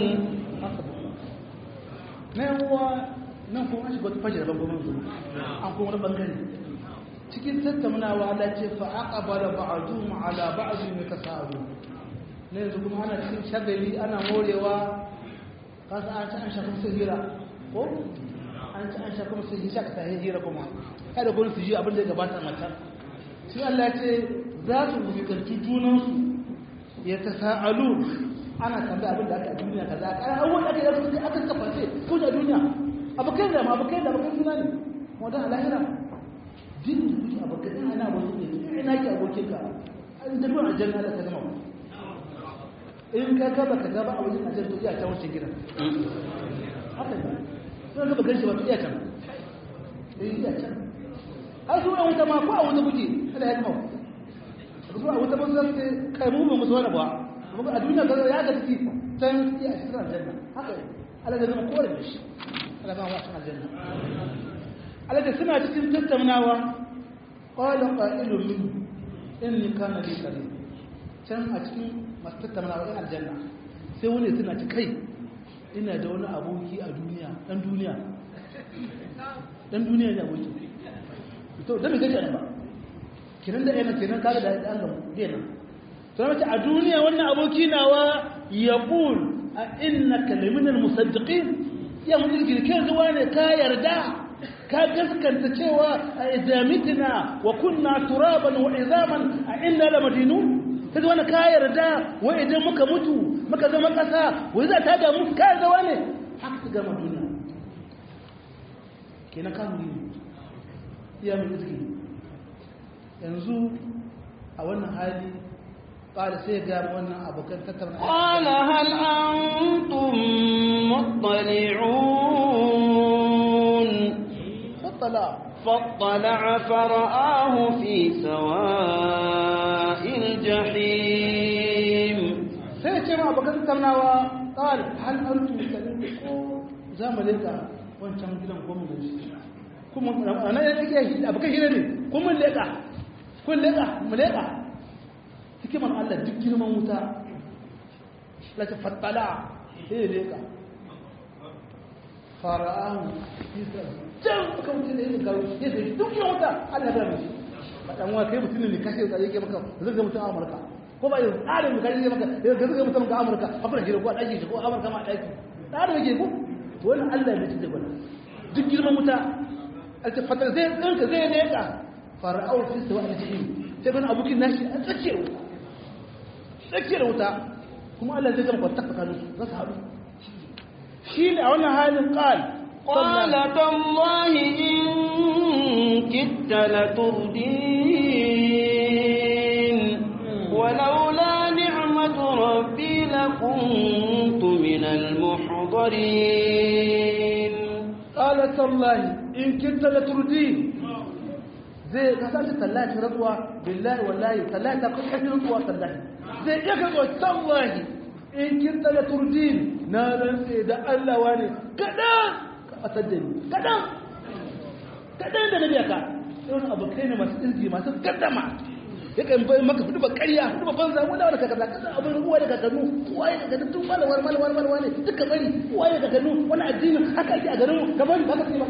na yawa nan kuma an shiga wata fashe daban kuma zuwa an kuma wani bangare cikin tattaunawa ala ce fa aqbala ba'dhum ala ba'd yatasaalu ne yanzu kuma ana cikin shagali ana morewa kasa an ci an shafa su hira ko an ci an shafa su hira ka ta hira kuma kada gurin su ji abin da ya gabata mata shi Allah ya ce za su fuskanci junansu ya tasa'alu ana tambaya abin da aka a duniya kaza a awon aka yi aka kafa ce ko da duniya abokai da ma abokai da abokai suna ne wanda a lahira din da kuke abokai ina ana abokin ne ina ki abokin ka an da ruwan aljanna da ka gama in ka ka baka ga ba a wajen aljanna to iya ta wuce gidan sun ga bakan shi ba iya can eh iya can har su a wuta ma ko a wuta kuke kada ya kama su a wuta ba su zai kai mu ba musu wani ba kuma a duniya ga ya ga ciki can iya cikin aljanna haka Allah zai zama kowane da shi Allah zama wasu aljanna Allah da suna cikin tattaunawa qala qa'ilun min inni kana li qarin can a cikin masu tattaunawa ɗin aljanna sai wani suna ci kai ina da wani aboki a duniya ɗan duniya ɗan duniya ne aboki to da bai gaji ba kiran da yana kenan kaga da an gamu zai nan to mace a duniya wannan aboki nawa ya qul a innaka laminal musaddiqin ya mutum kai zuwa ne ka yarda ka gaskanta cewa a idamitina wa kunna turaban wa izaman a inna la madinun kaga wani ka yarda wai idan muka mutu muka zama ƙasa wai za ta damu ka yarda wani haka ta gama duniya kenan ka muri iya mai izgi yanzu a wannan hali ƙara sai ga wannan abokan tattauna قال هل أنتم مطلعون fattala فاطلع فرآه في سواء الجحيم sai ce ma abokan tattaunawa ƙara hal antum muslimin ko za mu leka wancan gidan ko mu gaji kuma ana ya take shi abokan shi ne ko mun leka kun leka mu leka hikimar Allah duk girman wuta la ta fattala sai leka fara'ahu can ka mutum da yin garu ya sai duk yin wuta Allah ya mishi a ɗan wa kai mutum ne kashe da yake maka zai ga mutum a Amurka ko ba yin tsarin mutum yake maka ya zai ga mutum ga Amurka a fara shi ko a ɗaki shi ko Amurka ma a ɗaki tsarin yake ko to wannan Allah ya mutum da gwada duk girman wuta altafatar zai ɗinka zai leƙa fara'ahu fi sawa al-jahim sai ban abokin nashi a tsakiyar wuta tsakiyar wuta kuma Allah zai gama kwantar tsakanin su za su haɗu shi ne a wannan halin ƙal قال تالله إن كدت لتردين ولولا نعمة ربي لكنت من المحضرين قال تالله إن كنت لتردين zai kasance tallahi rantsuwa billahi wallahi tallahi ta kuka shi rantsuwa tallahi zai iya karɓar tallahi in kinta la turdin na rantse da Allah wani kaɗan ka ɓatar da ni kaɗan kaɗan da na biya ka irin abokai ne masu irgi masu gaddama ya kan bai maka hudu ba ƙarya hudu ba banza wanda wanda kaza kaza abin ruwa da kakannu waye da kakannu tun malawar malawar malawar ne duka bari waye da kakannu wani addini haka ake a garin ka bari ba ka ce ba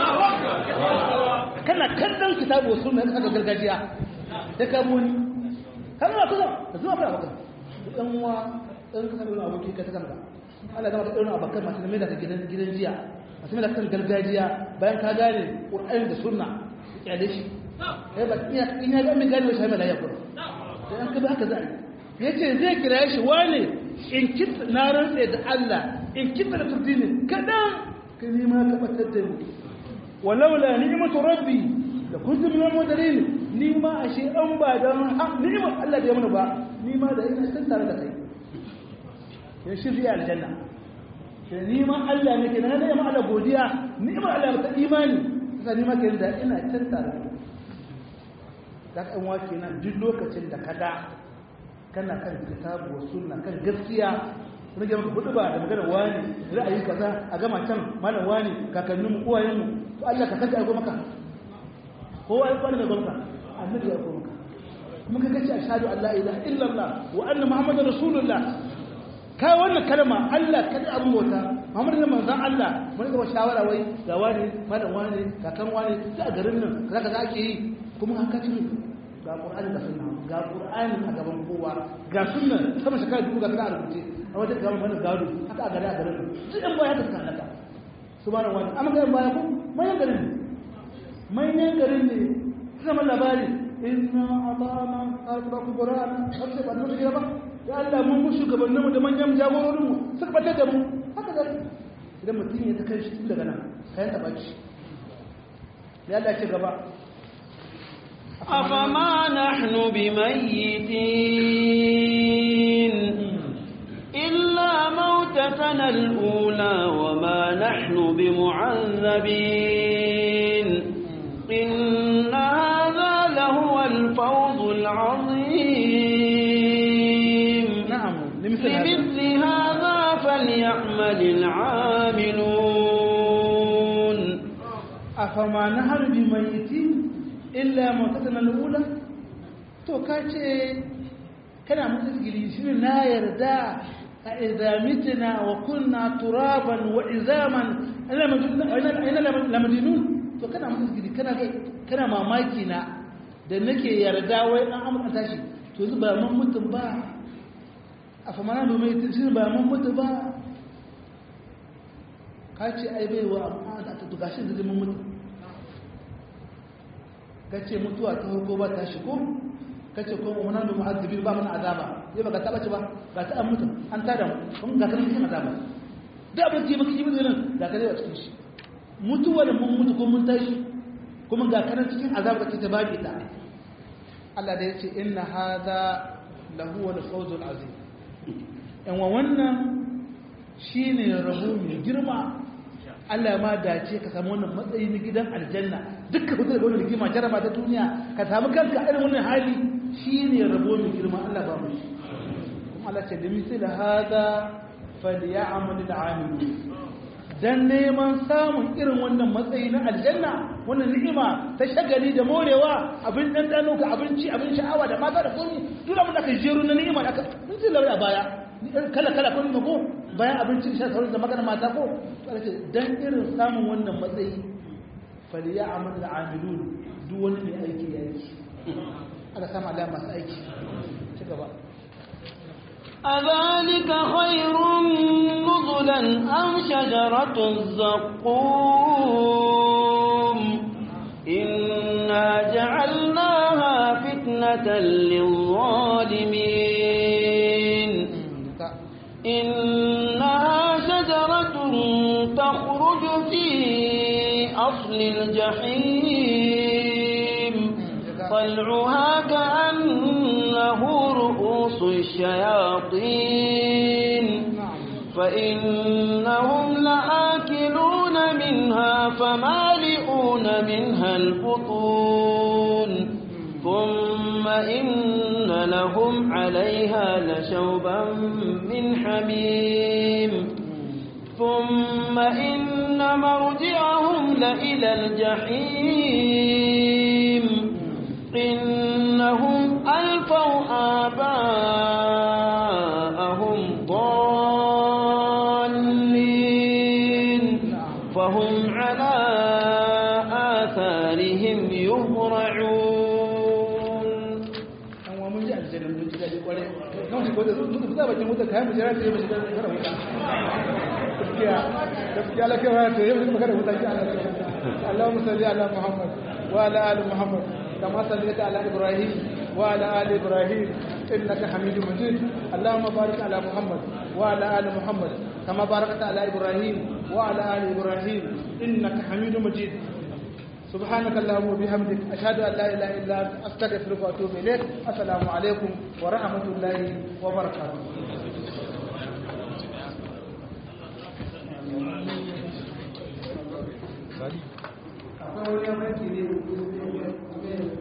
kana kallon kitabu wasu na kasa gargajiya da ka muni kan zuwa kusa da zuwa fara maka dan uwa dan kasa da aboki ka ta kanka Allah ya maka irin abakan masu mai da gidan gidan jiya masu mai da kan gargajiya bayan ka gane Qur'ani da sunna ya da shi eh ba iya in ya ga mai gane shi mai lafiya kuma dan an kaza haka za yace zai kira shi wane in kit na rantsa da Allah in kit da turdini kadan kai ma ka batar da ni walaula ni'matu rabbi da kuntu min al-mudarin ni ma ashe an ba dan ni'mar Allah da ya mana ba ni ma da ina san tare da kai ya shirya aljanna sai ni ma Allah ne ke nan da ma Allah godiya ni'mar Allah ta imani sai ni ma ke da ina can tare da kai da kan wa kenan duk lokacin da kada kana kan kitabu wa sunna kan gaskiya rage maka hudu ba da magana wani ra'ayi kaza a gama can malam wani kakannin mu uwayen mu to Allah ka kace aiko maka kowa ya kwana da gwamna annabi ya aiko maka kuma ka kace ashhadu an la ilaha illallah wa anna muhammadar rasulullah kai wannan kalma Allah kada abun bauta muhammadu ne manzon Allah mun ga shawara wai ga wani malam wani kakan wani da garin nan kaza kaza ake yi kuma haka ce ga qur'ani da sunna ga qur'ani a gaban kowa ga sunna sama shekara dubu ga kana rubuce a wajen gaban wani gado haka a gari a garin duk ɗan baya da suka halaka subhanahu wa ta'ala amma ga baya ko manyan garin ne manyan garin ne zama labari inna atana arba kuburana sai ba nan gaba ya Allah mun mu shugabannin mu da manyan jagororin mu suka bata da mu haka da idan mutum ya ta kai shi daga nan kayan ta baki ya Allah ce gaba أفما نحن بميتين إلا موتتنا الأولى وما نحن بمعذبين إن هذا لهو الفوز العظيم نعم لمثل هذا لمثل هذا فليعمل العاملون afama nahar bi mayyitin illa mautatana al-ula to kace kana mutsigili shine na yarda a idza mitna wa kunna turaban wa izaman ina ina lamadinun to kana mutsigili kana kana mamaki na da nake yarda wai an amurka tashi to yanzu ba mun mutum ba afama na bi mayyitin shine ba mun mutu ba ka ce ai bai wa amma da ta tuga shi zai mun mutu ka ce mutuwa ta ko ba ta shigo ka ce ko wani da mu'azzibin ba mana azaba zai ba ka taba ci ba ba ta an mutu an tada mu kun ga kan cikin azaba da abin da maka yi mutu nan ga ka zai cikin shi mutuwa da mun mutu ko mun tashi kuma ga kan cikin azaba kake ta baki ta Allah da ya ce inna hadha lahu wal fawzul azim yan wa wannan shine rabo mai girma Allah ma dace ka samu wannan matsayi na gidan aljanna dukkan hutu da wannan rigima jaraba ta duniya ka samu kanka irin wannan hali shine rabo mai girma Allah ba mu shi kuma Allah ce da misal hada falyamal al'amilun dan neman samun irin wannan matsayi na aljanna wannan ni'ima ta shagali da morewa abin dandano ka abinci abin sha'awa da mata da komai duk abin da ka jeru na ni'ima da ka mun ji lauri a baya kala kala kun ko bayan abincin sha sauran da magana mata ko ce dan irin samun wannan matsayi faliya amal amilun duk wani mai aiki ya yi aka sama da masu aiki ci gaba أذلك خير نزلا أم شجرة الزقوم إنا جعلناها فتنة للظالمين إنها شجرة تخرج في أصل الجحيم طلعها كأنه رؤوس الشياطين فإنهم لآكلون منها فمالئون منها البطون ثم إن لهم عليها لشوبا من حميم ثم إن مرجعهم لإلى الجحيم إنهم ألفوا آباءهم ضالين فهم على آثارهم يهرعون an wa mun ji aljanna mun ji daɗi kwarai kan shi kodai sun tuka bakin wuta kayan bujira ta yi mashi da kara wuta gaskiya gaskiya la kai wata yau mun magana wuta ki Allah Allahumma salli ala Muhammad wa ala ali Muhammad kama sallaita ala Ibrahim wa ala ali Ibrahim innaka Hamidum Majid Allahumma barik ala Muhammad wa ala ali Muhammad kama barakta ala Ibrahim wa ala ali Ibrahim innaka Hamidum Majid سبحانك اللهم وبحمدك أشهد أن لا إله إلا أنت أستغفرك وأتوب إليك السلام عليكم ورحمة الله وبركاته akwai wani yanki ne